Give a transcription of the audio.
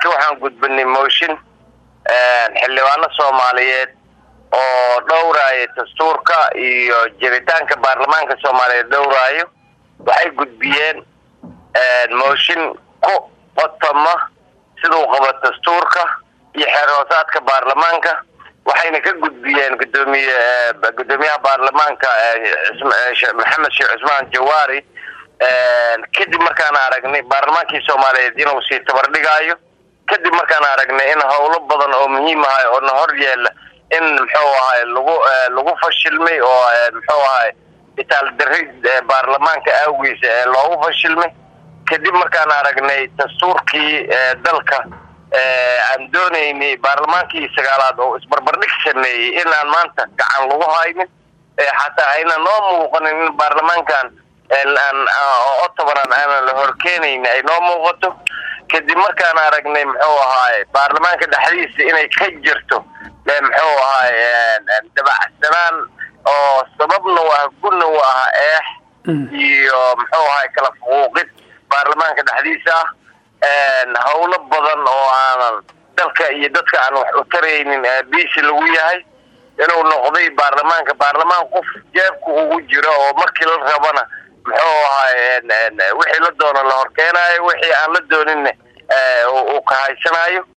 saaka waxaan gudbinay mooshin xildhibaano soomaaliyeed oo dhowraayo dastuurka iyo jiritaanka baarlamaanka soomaaliyeed dhowraayo waxay gudbiyeen mooshin ku qotoma siduu qabo dastuurka iyo xeer hoosaadka baarlamaanka waxayna ka gudbiyeen gudoomiye gudoomiyaha baarlamaanka maxamed sheekh cusmaan jawaari kadib markaan aragnay baarlamaankii soomaaliyeed inuu sii tabardhigaayo kadib markaan aragnay in howlo badan oo muhiim ahay oo na hor yeela in muxuu ahay lagu lagu fashilmay oo muxuu ahay itaaldarri baarlamaanka awgiisa ee loogu fashilmay kadib markaan aragnay dastuurkii dalka aan doonaynay baarlamaankii sagaalaad oo isbarbardhig sameeyey inaan maanta gacan lagu haynin xataa ayna noo muuqanin in baarlamaankan otobaran aanan la horkeenayn ay noo muuqato kadib markaan aragnay muxuu ahaay baarlamaanka dhexdiisa inay ka jirto muxuu ahaay dabacsanaan oo sababna u ah gudna u ah eex iyo muxuu ahaay kala fuquuqid baarlamaanka dhexdiisa ah howlo badan oo aanan dalka iyo dadka aan wax u taraynin biisi lagu yahay inuu noqday baarlamaanka baarlamaan qof jeebka ugu jiro oo markii la rabana muxuu ahaay wixii la doono la horkeenaayo wixii aan la dooninna uu ka haysanayo